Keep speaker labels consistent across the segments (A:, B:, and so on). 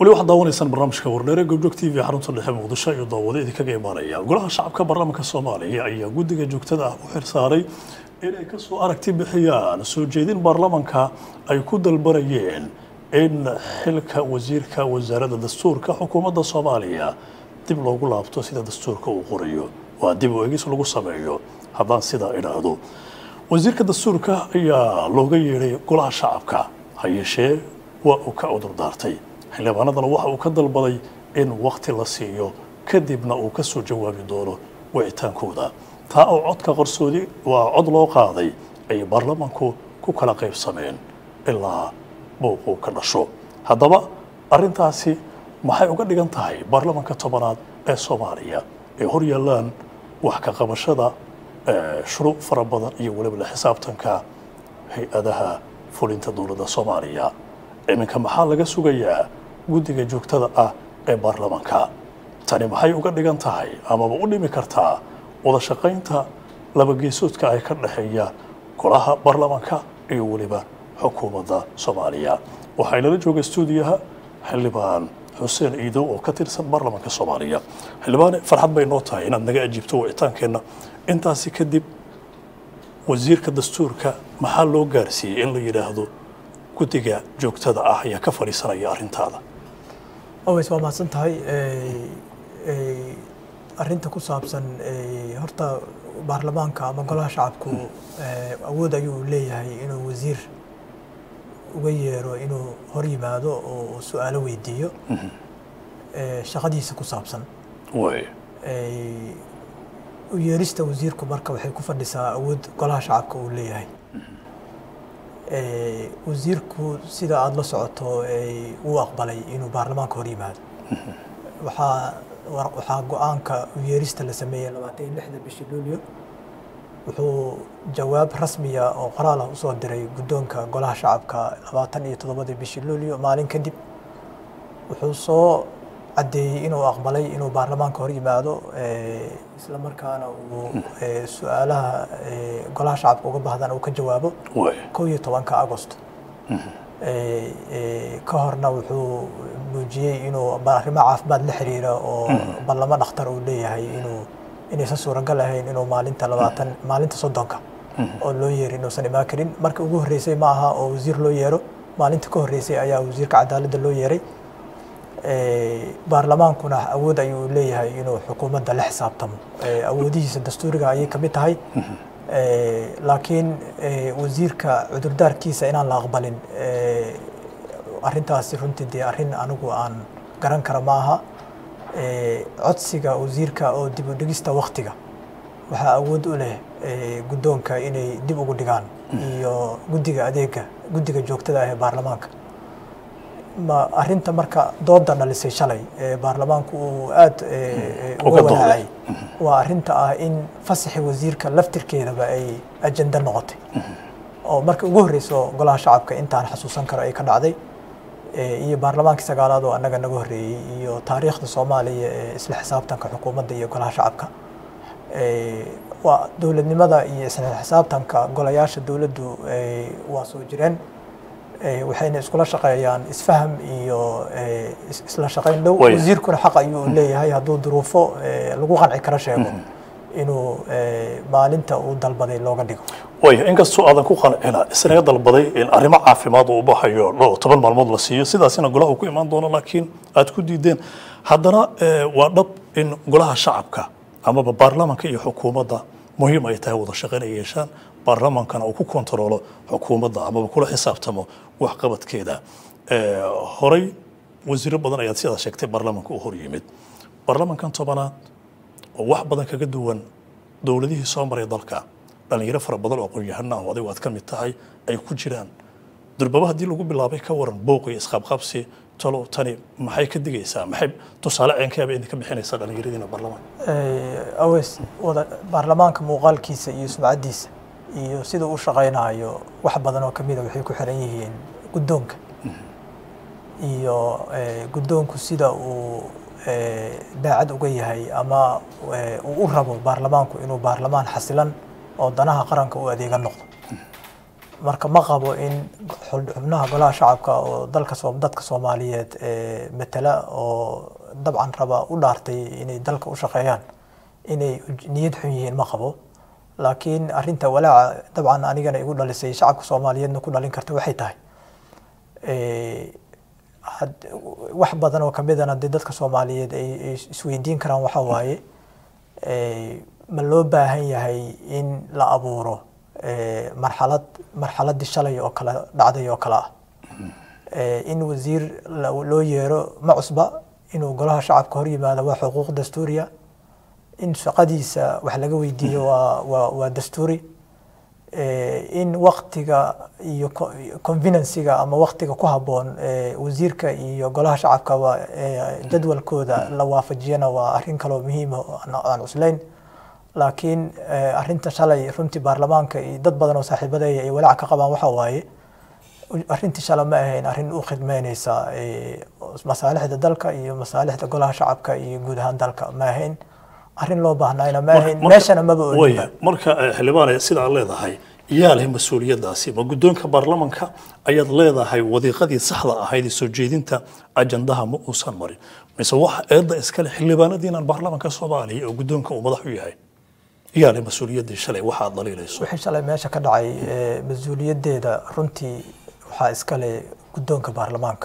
A: weli waxaad daawanaysaan barnaamijka wardheere gobjog t v xarunta dhexe muqdisho iyo daawado idinkaga imaanaya golaha shacabka baarlamaanka soomaaliya ayaa guddiga joogtada ah u xirsaaray inay kasoo aragti bixiyaan soo jeedin baarlamanka ay ku dalbanayeen in xilka wasiirka wasaaradda dastuurka xukuumadda soomaaliya dib loogu laabto sida dastuurka uu qorayo waa dib u egis lagu sameeyo haddaan sidaa idhaahdo wasiirka dastuurka ayaa looga yeedhay golaha shacabka ha yeeshee waa uu ka cudur daartay xildhibaanadana waxa uu ka dalbaday in wakti la siiyo kadibna uu ka soo jawaabi doono wicitaankooda taa oo codka qarsoodi waa cod loo qaaday ay baarlamanku ku kala qaybsameen ilaa buuquu ka dhasho haddaba arrintaasi maxay uga dhigan tahay baarlamanka tobanaad ee soomaaliya ay hor yaallaan wax ka qabashada shuruuc fara badan iyo weliba la xisaabtanka hay-adaha fulinta dowladda soomaaliya iminka maxaa laga sugayaa guddiga joogtada ah ee baarlamanka tani maxay uga dhigan tahay amaba u dhimi kartaa wada shaqaynta labageesoodka ay ka dhexeeya golaha baarlamanka iyo weliba xukuumadda soomaaliya waxaa inala jooga stuudiyaha xildhibaan xuseen iidow oo ka tirsan baarlamanka soomaaliya xildhibaane farxad bay noo tahay inaad naga ajiibto wicitaankeenna intaasi kadib wasiirka dastuurka maxaa loo gaarsiiyey in la yidhaahdo guddiga joogtada ah ayaa ka fadhiisanaya arrintaada
B: aways waa mahadsan tahay arrinta ku saabsan horta baarlamaanka ama golaha shacabku awood ayuu leeyahay inuu wasiir uga yeero inuu hor yimaado oo su-aalo weydiiyo shaqadiisa ku saabsan
A: way
B: u yeerista wasiirku marka waxay ku fadhisaa awood golaha shacabka uu leeyahay wasiirku sida aada la socoto uu aqbalay inuu baarlamaanka hor yimaado waxaa waxaa go-aanka u yeerista la sameeyey labaatan iyo lixda bishii luulyo wuxuu jawaab rasmiya oo qoraal ah usoo diray guddoonka golaha shacabka labaatan iyo toddobadii bishii luulyo maalin kadib wuxuu soo caddeeyey inuu aqbalay inuu baarlamaanka hor yimaado isla markaana uu su-aalaha golaha shacabka uga bahdaan uu ka jawaabo kow iyo tobanka agost ka horna wuxuu muujiyey inuu arrimo caafimaad la xiriira oo ballamo dhakhtar uu leeyahay inuu inaysan suuragal ahayn inuu maalinta labaatan maalinta soddonka oo loo yeero inuusan imaan karin marka ugu horreysay ma aha oo wasiir loo yeero maalinta ka horreysay ayaa wasiirka cadaaladda loo yeeray baarlamaankuna awood ayuu leeyahay inuu xukuumadda la xisaabtamo awoodihiisa dastuuriga ayay ka mid tahay laakiin wasiirka cudurdaarkiisa inaan la aqbalin arrintaasi runtii dee arrin anigu aan garan kara ma aha codsiga wasiirka oo dib u dhigista waktiga waxaa awood u leh guddoonka inay dib ugu dhigaan iyo guddiga adeega guddiga joogtada ah ee baarlamaanka ma arrinta marka dooda dhalisay shalay ee baarlamaanku uu aada uga walaacay waa arrinta ah in fasaxi wasiirka laftirkeedaba ay ajenda noqotay oo markii ugu horreyso golaha shacabka intaan xasuusan karo ay ka dhacday iyo baarlamaankii sagaalaad oo annaga naga horreeyey iyo taariikhda soomaaliya ee isla xisaabtanka xukuumadda iyo golaha shacabka waa dowladnimada iyo isla xisaabtanka golayaasha dowladdu waa soo jireen waxayna iskula shaqeeyaan isfaham iyo isla shaqayn dhow wasiirkuna xaq ayuu leeyahay hadduu duruufo lagu qanci kara sheego inuu maalinta uu dalbaday looga dhigo
A: way inkastoo aadan ku qancina isnaga dalbaday in arrimo caafimaad uu baxayo dhowr toban maalmood la siiyo sidaasina golaha uu ku imaan doono laakiin aad ku diideen haddana waa dhab in golaha shacabka amaba baarlamanka iyo xukuumadda muhiim ay tahay wada shaqayn ay yeeshaan baarlamankana uu ku kontaroolo xukuumadda amaba kula xisaabtamo waxqabadkeeda horey wasiiro badan ayaad sidaa sheegtay baarlamanka uu hor yimid baarlamankan tobanaad oo wax badan kaga duwan dowladihii soo maray dalka dhalinyaro fara badan oo aqoon-yahana ah adigu aad ka mid tahay ay ku jiraan durbaba haddii lagu bilaabay ka waran booq iyo isqaabqaabsi talo tani maxay ka digaysaa maxay tusaale ceenkeeba idinka bixinaysaa dhallinyaradiina baarlamaanka
B: aweys wada baarlamaanka muuqaalkiisa iyo sumcaddiisa iyo sida uu shaqaynayo wax badan oo kamida waxay ku xiran yihiin guddoonka iyo guddoonku sida uu daacad uga yahay ama uu u rabo baarlamaanku inuu baarlamaan xasilan oo danaha qaranka u adeega noqdo marka ma qabo in xul- xubnaha golaha shacabka oo dalka soo dadka soomaaliyeed ee matala oo dabcan raba u dhaartay inay dalka u shaqeeyaan inay uj- niyad xun yihiin ma qabo laakiin arrinta walaaca dabcan anigana igu dhalisay shacabka soomaaliyeedna ku dhalin karta waxay tahay ee, had- wax badan oo kamidana dee dadka soomaaliyeed ay ay isweydiin karaan waxaa waaye ee, ma loo baahan yahay in la abuuro ee, marxalad marxaladii shalay oo kale dhacday oo kale ah Ee, in wasiir la- loo yeero ma cusba inuu golaha shacabka hor yimaado waa xuquuq dastuuriya in shaqadiisa wax laga weydiiyo waa waa waa dastuuri Ee, in waktiga iyo co- convenancega ama waktiga ku habboon ee, wasiirka iyo golaha shacabka waa ee, jadwalkooda la waafajiyana waa arrin kaloo muhiima aan cuslayn laakiin ee, arrinta shalay runtii baarlamaanka iyo dad badan oo saaxiibadeeya ay walaac ka qabaan waxaa waaye arrintii shalay ma ahayn arrin u khidmeyneysa ee, masaalixda dalka iyo masaalixda golaha shacabka iyo guud ahaan dalka ma ahayn arrin loo baahnayna ma ahayn meeshana maba
A: waya
B: oolin
A: marka eh, xildhibaane sida aad leedahay yaa leh mas-uuliyaddaasi ma guddoonka baarlamanka ayaad leedahay wadiiqadii saxda ahayd ee soo jeedinta ajandaha ma uusan marin mise waxa eedda iskale xildhibaanadiinan baarlamanka soomaaliya oo guddoonka uu madax u yahay yaa leh mas-uuliyaddii shalay waxa aad dhaliilayso
B: wixii shalay meesha ka dhacay ee, mas-uuliyaddeeda runtii waxaa iskale guddoonka baarlamaanka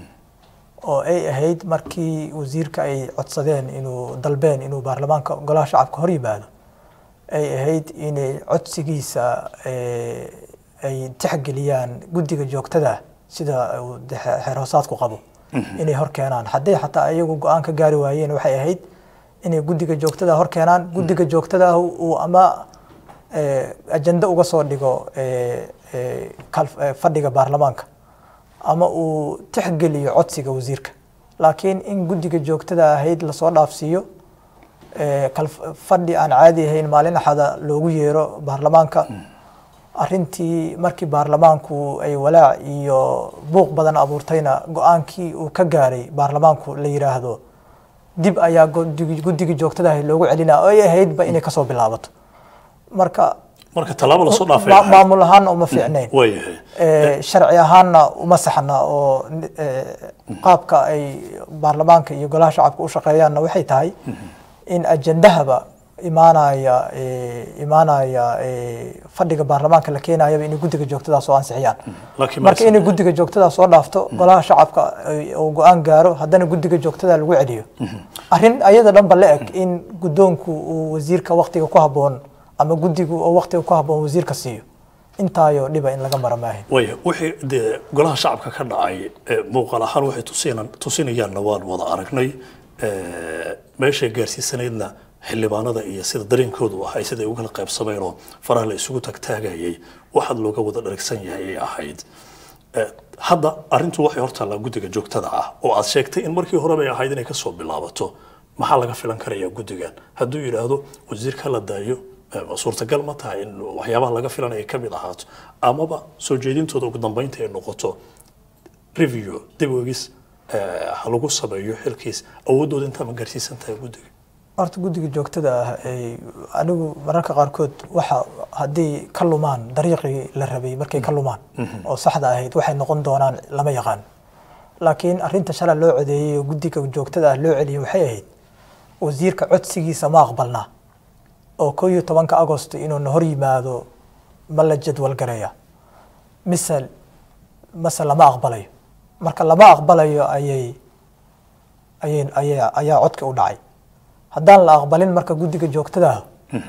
B: oo ay ahayd markii wasiirka ay codsadeen inuu dalbeen inuu baarlamaanka golaha shacabka hor yimaado ay ahayd inay codsigiisa ee, ay tixgeliyaan guddiga joogtada sida uu de- xeer hoosaadku qabo inay hor keenaan hadday xataa iyagu go-aan ka gaari waayeen waxay ahayd inay guddiga joogtada hor keenaan guddiga joogtada uu ama ee, ajende uga soo dhigo ee, ee, kal- ee, fadhiga baarlamaanka ama uu tixgeliyo codsiga wasiirka laakiin in guddiga joogtada ahayd lasoo dhaafsiiyo ee, kal- fadhi aan caadi ahayn maalin axada loogu yeero baarlamaanka arrintii markii baarlamaanku ay walaac iyo buuq badan abuurtayna go-aankii uu ka gaaray baarlamaanku la yiraahdo dib ayaa gudigi- guddiga joogtada ahayd loogu celinaa oo ay ahaydba inay kasoo bilaabato marka
A: marka tallaabo lasoo dhaafay
B: ma-
A: ahayd.
B: maamul ahaanna uma fiicnayn
A: waayahay
B: ee, sharci ahaanna uma saxna oo ee, qaabka ay baarlamaanka iyo golaha shacabka u shaqeeyaanna waxay tahay in ajendahaba imaanaya ee, imaanaya ee, fadhiga baarlamaanka la keenayaba inay guddiga joogtada soo ansixiyaan
A: laakiin
B: marka
A: ma-
B: inay guddiga joogtada soo dhaafto golaha shacabka ay- uu go-aan gaaro haddana guddiga joogtada lagu celiyo arrin ayada dhanba la eg in guddoonku uu wasiirka waktiga ku habboon ama guddigu oo waktiga ku habboon wasiirka siiyo intaayo dhiba in laga mara maahin
A: waya wixii dee golaha shacabka ka dhacay ee, muuqaal ahaan waxay tusinan tusinayaanna waan wada aragnay ee, meeshay gaarsiisanaydna xildhibaanada iyo sida dareenkoodu ahay siday ugu kala qaybsameen oo faraha la isugu tagtaagayay waxaad looga wada dharagsan yahay ay ahayd Ee, hadda arrintu waxay hortaallaa guddiga joogtada ah oo aad sheegtay in markii horeba ay ahayd inay kasoo bilaabato maxaa laga filan karayaa guddigan hadduu yidhaahdo wasiirka la daayo ee, suurtagal ma tahay in waxyaabaha laga filanaya ay ka mid ahaato amaba soo jeedintooda ugu dambeynta ay noqoto review dib u egis ee, ha lagu sameeyo xilkiis awooddooda intaa ma gaarsiisan tahay guddiga
B: horta guddiga joogtada ah ay anigu mararka qaarkood waxa haddii ka lumaan dariiqii la rabay markay ka lumaan oo saxda ahayd waxay noqon doonaan lama yaqaan laakiin arrinta shalay loo codeeyey oo guddiga joogtada ah loo celiyey waxay ahayd wasiirka codsigiisa ma aqbalnaa oo koo iyo tobanka agosto inuuna hor yimaado ma la jadwal gareeya mise mase lama aqbalayo marka lama aqbalayo ayay ayay ayaa ayaa codka u dhacay haddaan la aqbalin marka guddiga joogtada ah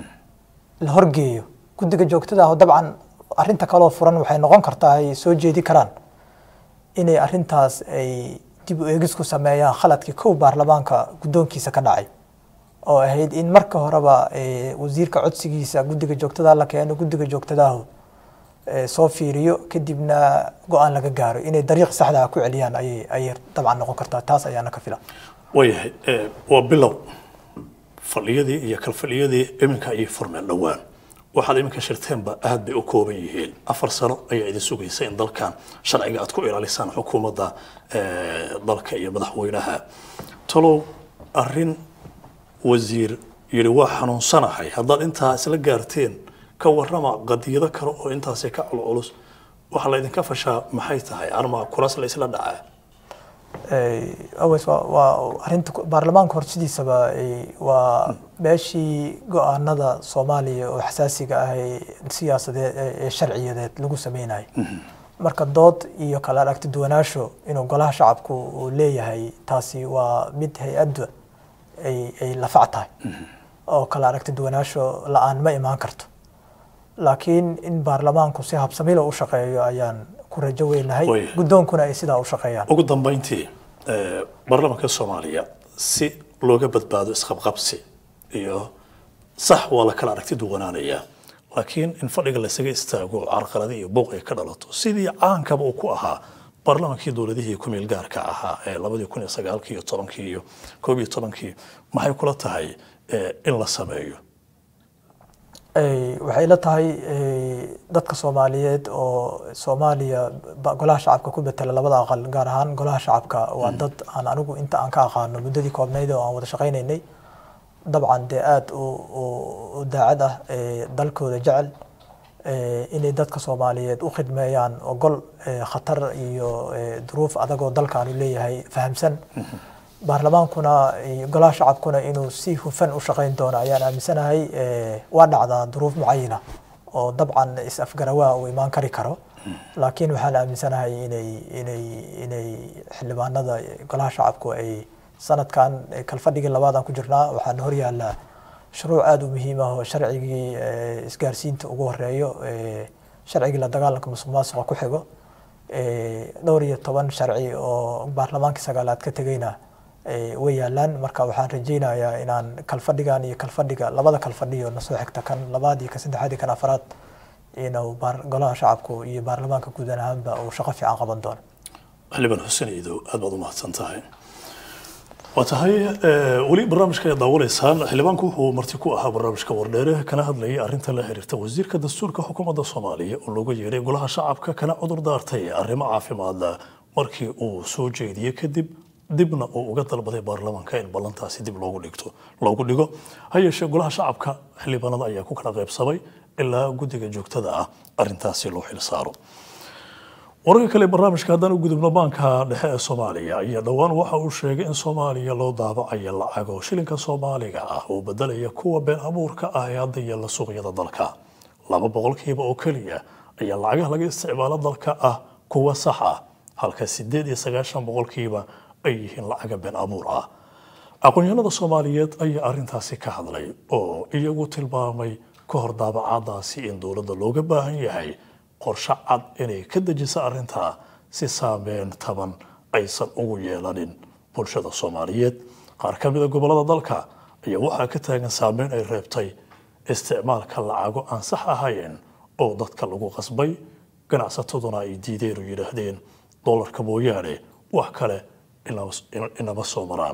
B: la horgeeyo guddiga joogtada ah dabcan arrinta kaloo furan waxay noqon kartaa ay soo jeedi karaan inay arrintaas ay dib u eegis ku sameeyaan khaladkii kow baarlamaanka guddoonkiisa ka dhacay oo ahayd in marka horeba eh, wasiirka codsigiisa guddiga joogtada la keeno guddiga joogtadahu eh, soo fiiriyo kadibna go-aan laga gaaro inay dariiq saxda ah ku celiyaan ayay ayay dabcan noqon kartaa taas ayaana ka fila
A: waayahay ee, waa bilow fadhiyadii iyo kalfadhiyadii iminka ayay furmeen dhowaan waxaad iminka shirteenba aad bay u kooban yihiin afar sano ayaa idin sugaysa in dalkan sharciga aad ku ilaalisaan xukuumadda ee, dalka iyo madaxweynaha talow arrin wasiir yidhi waa xanuunsanahay haddaad intaa isla gaarteen ka warrama qadiyado kale oo intaasi ka culculus waxaa la idinka fashaa maxay tahay arma kuraas la isla dhacaa
B: aways waa waa arrinta baarlamaanka horsidiisaba waa meeshii go-aanada soomaaliya oo xasaasiga ah ee siyaasadeed ee sharciyadeed lagu sameynayay marka dood iyo kala aragti duwanaasho inuu golaha shacabku uu leeyahay taasi waa mid hay-adda ay ay lafac tahay oo kala aragti duwanaasho la-aan ma imaan karto laakiin in baarlamaanku si habsamilo u shaqeeyo ayaan ku rajo weynahay
A: Way.
B: guddoonkuna ay sidaa u shaqeeyaan
A: ugu dambeyntii eh, baarlamaanka soomaaliya si looga badbaado isqabqabsi iyo sax waa la kala aragti duwanaanayaa laakiin in fadhiga laysaga istaago carqaladi iyo buuq ay ka dhalato sidii caankaba uu ku ahaa baarlamaankii dowladihii ku meel gaarka ahaa ee labadii kun iyo sagaalkii iyo tobankii iyo koob iyo tobankii maxay kula tahay eh, in la sameeyo
B: Ay, waxay la tahay ay, dadka soomaaliyeed oo soomaaliya ba- golaha shacabka ku betela labada aqal gaar ahaan golaha shacabka waa dad aan anigu inta aan ka aqaano muddadii koobnayd oo aan wada shaqaynaynay dabcan dee aada u u- u daacad ah ee dalkooda jecel ee, inay dadka soomaaliyeed u khidmeeyaan ogol ee, khatar iyo ee, duruuf adagoo dalkaanu leeyahay fahamsan baarlamaankuna iyo golaha shacabkuna inuu si hufan u shaqayn doono ayaan aaminsanahay ee, waa dhacdaa duruuf mucayana oo dabcan is-afgarawaa uu imaan kari karo laakiin waxaan aaminsanahay inay inay inay xildhibaanada golaha shacabku ay sanadkan eh, kalfadhigii labaad aan ku jirnaa waxaana horyaala shuruuc aada u muhiim ah oo sharcigii eh, isgaarsiinta ugu horeeyo eh, sharcigii la dagaalanka musuq maasuqa ku xigo eh, dhowr iyo toban sharci oo baarlamaankii sagaalaad ka tegayna eh, way yaalaan marka waxaan rajaynayaa inaan kalfadhigan iyo kalfadhiga labada kalfadhiyo nasoo xigta kan labaad iyo ka saddexaad iyo kan afraad inuu baar- golaha shacabku iyo baarlamaanka guud ahaanba uu shaqo fiican qaban doono
A: xildhibaan xuseen iidow aad baad u mahadsan tahay waa tahay eh, weli barnaamijka ayaad daawanaysaan xildhibaanku wuxuu marti ku ahaa barnaamijka wardheere kana hadlayay arrinta la xiriirta wasiirka dastuurka xukuumadda soomaaliya oo looga yeeray golaha shacabka kana cudur daartay arrimo caafimaadla markii uu soo jeediyey kadib dibna uu uga dalbaday baarlamaanka in ballantaasi dib loogu dhigto loogu dhigo ha yeeshee golaha shacabka xildhibaanada ayaa ku kala qaybsamay ilaa guddiga joogtada ah arrintaasi loo xilsaaro wararka kale ee barnaamijka haddaan u gudubno baanka dhexe ee soomaaliya ayaa dhowaan waxa uu sheegay in soomaaliya loo daabacayo lacago shilinka soomaaliga ah oo bedelaya kuwa been abuurka ah ee hadda yaalla suuqyada dalka laba boqolkiiba oo keliya ayaa lacagaha laga isticmaalo dalka ah kuwa sax ah halka sideed iyo sagaashan boqolkiiba ay yihiin lacaga been abuur ah aqoonyahanada soomaaliyeed ayaa arrintaasi ka hadlay oo iyagu tilmaamay ka hor daabacaadaasi in dowladda looga baahan yahay qorshe cad inay ka dejiso arrintaa si saameyn taban aysan ugu yeelanin bulshada soomaaliyeed qaar ka mida gobollada dalka ayaa waxaa ka taagan saameyn ay reebtay isticmaalka lacago aan sax ahayn oo dadka lagu qasbay ganacsataduna ay diideen oo yidhaahdeen dollarka mooyaane wax kale inama- inama soo maraan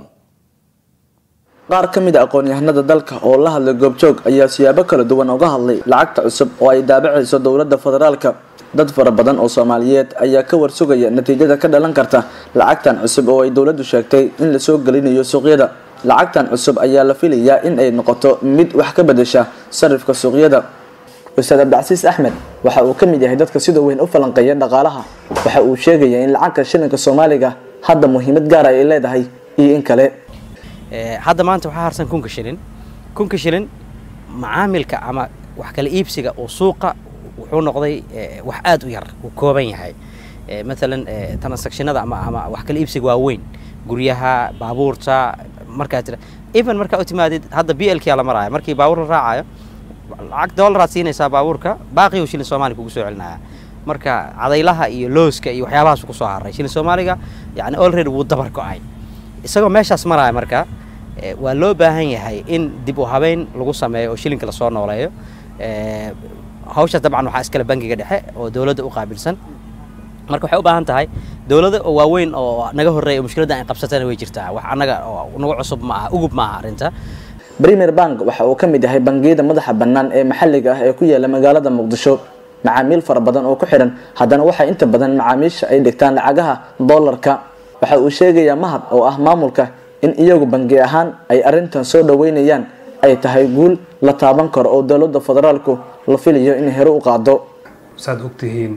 C: qaar ka mid a aqoon-yahanada dalka oo la hadlay goobjoog ayaa siyaabo kala duwan uga hadlay lacagta cusub oo ay daabacayso dowladda federaalka dad fara badan oo soomaaliyeed ayaa ka warsugaya natiijada ka dhalan karta lacagtan cusub oo ay dowladdu sheegtay in lasoo gelinayo suuqyada lacagtan cusub ayaa la filayaa in ay noqoto mid wax ka bedesha sarifka suuqyada ustaad cabdicasiis axmed waxa uu ka mid yahay dadka sida weyn u falanqeeya dhaqaalaha waxa uu sheegaya in lacagta shilinka soomaaliga hadda muhiimad gaara ay leedahay iyo in kale
D: Ee, hadda maanta waxaa harsan kunka shilin kunka shilin macaamilka ama wax kala iibsiga oo suuqa wuxuu noqday ee, wax aad u yar uu kooban yahay Ee, maalan ee, transactionada ama ama wax kala iibsiga waa weyn guryaha baabuurta markaa jira even markaa u timaadid hadda b l k la maraayo markii baabuur la raacayo lacag dollaraad siinaysaa baabuurka baaqi uu shilin soomaali kugu soo celinaya marka cadaylaha iyo looska iyo waxyaabahaas ku soo haray shilin soomaaliga yani already wuu dabar go-ay isagoo meeshaas maraya marka eh, waa loo baahan yahay in dib u habeyn lagu sameeyo oo shilinka lasoo nooleeyo Eh, hawshaas dabcan waxaa iskale bangiga dhexe oo dowladda u qaabilsan marka waxay u baahan tahay dowladda oo waaweyn oo naga horreeya oo mushkiladda ay qabsatana way jirtaa wax annaga oo nagu cusub ma aha ugub ma aha arrinta
C: premier bank waxa uu ka mid yahay bangiyada madaxa bannaan ee maxalliga ah ee ku yaala magaalada muqdisho macaamiil fara badan oo ku xidhan haddana waxaa inta badan macaamiisha ay dhigtaan lacagaha dollarka waxa uu sheegayaa mahad oo ah maamulka in iyagu bangi ahaan ay arrintan soo dhoweynayaan ay tahay guul la taaban karo oo dowladda federaalku la filayo inay hore u qaado
E: saad ogtihiin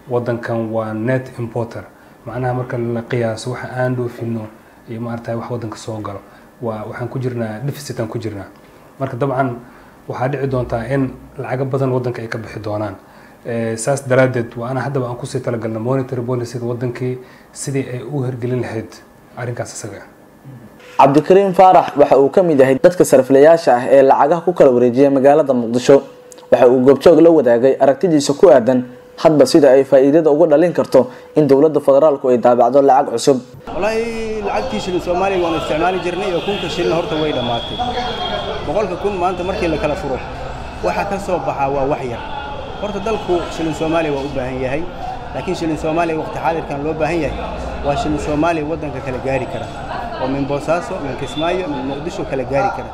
E: wadankan waa net importer macnaha marka la qiyaaso waxa aan dhoofino iyo maaragtay wax wadanka soo galo waa waxaan ku jirnaa deficit aan ku jirnaa marka dabcan waxaa dhici doontaa in lacago badan wadanka ay ka bixi doonaan saas daraaddeed waa ana haddaba aan kusii talagalna monetary policyda wadankii sidii ay u hirgelin lahayd arrinkaas isaga
C: cabdikariim faarax waxa uu ka mid yahay dadka sariflayaasha ah ee lacagaha ku kala wareejiya magaalada muqdisho waxa uu goobjoog la wadaagay aragtidiisa ku aadan hadba sida ay faa'iidada uga dhalin karto in dowladda federaalku ay daabacdo lacag cusub
F: wallaahi lacagtii shilin soomaaliya waanu isticmaali jirnay oo kunka shilin horta way dhammaatay boqolka kun maanta markii la kala furo waxa ka soo baxaa waa wax yar horta dalku shilin soomaaliya waa u baahan yahay laakiin shilin soomaaliya waqti xaadirkan loo baahan yahay waa shilin soomaaliya waddanka kala gaari kara oo min boosaaso min kismaayo min muqdisho kala gaari kara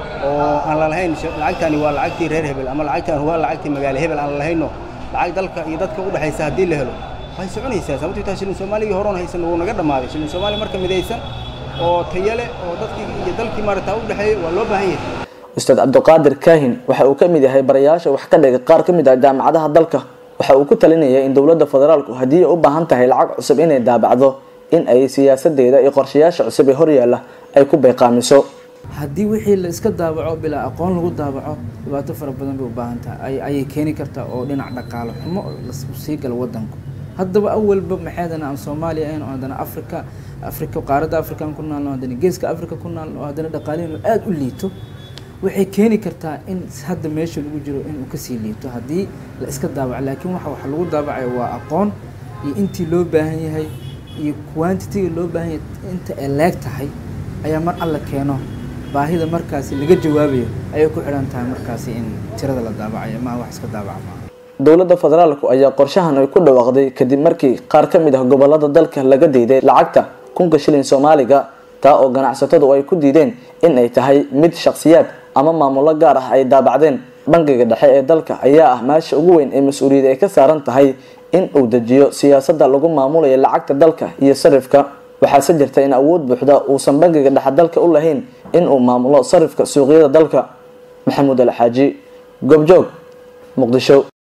F: oo aan la lahayn lacagtani waa lacagtii reer hebel ama lacagtan waa lacagtii magaalo hebel aan la lahayno lacag dalka iyo dadka u dhexaysa haddii la helo way soconaysaa sababtoo taa shilin soomaaliya horoon haysan wuu naga dhammaaday shilin soomaaliya marka midaysan oo tayale oo dadkii iyo dalkii maarata u dhexeeya waa loo baahan yahay
C: ustaad cabdiqaadir kaahin waxa uu ka mid yahay barayaasha wax ka dhiga qaar ka mid ah jaamacadaha dalka waxa uu ku talinaya in dowladda federaalku haddii ay u baahan tahay lacag cusub inay daabacdo in ay siyaasadeeda iyo qorshayaasha cusub ee horyaalla ay ku bayqaamiso
G: haddii wixii la iska daabaco bilaa aqoon lagu daabaco dhibaato fara badan bay u baahan tahay ayay keeni kartaa oo dhinac dhaqaalo xumo sii gala wadanku haddaba awalba maxaydana aan soomaaliya ahayn oo haddana afrika afrika qaaradda afrikaan ku naalno haddana geeska afrika ku naalno oo haddana dhaqaalihiinu aada u liito waxay keeni kartaa in hadda meesha lagu jiro inuu kasii liito haddii la iska daabaco laakiin waxa waxa lagu daabacayo waa aqoon iyo intii loo baahan yahay iyo quantitiga loo baahan yahay inta ay leeg tahay ayaa mar alla keeno baahida markaasi laga jawaabayo ayay ku xidhan tahay markaasi in tirada la daabacayo maa wax iska daabaca maaha
C: dowladda federaalku ayaa qorshahan ay ku dhawaaqday kadib markii qaar ka mid ah gobolada dalka laga diiday lacagta kunka shilin soomaaliga taa oo ganacsatadu ay ku diideen in ay tahay mid shakhsiyaad ama maamulo gaar ah ay daabacdeen bangiga dhexe ee dalka ayaa ah meesha ugu weyn ee mas-uuliyad ay ka saaran tahay in uu dejiyo siyaasadda lagu maamulayo lacagta dalka iyo sarifka waxaase jirta in awood buuxda uusan bangiga dhexe dalka u lahayn in uu maamulo sarifka suuqyada dalka maxamuud alxaaji goobjoog muqdisho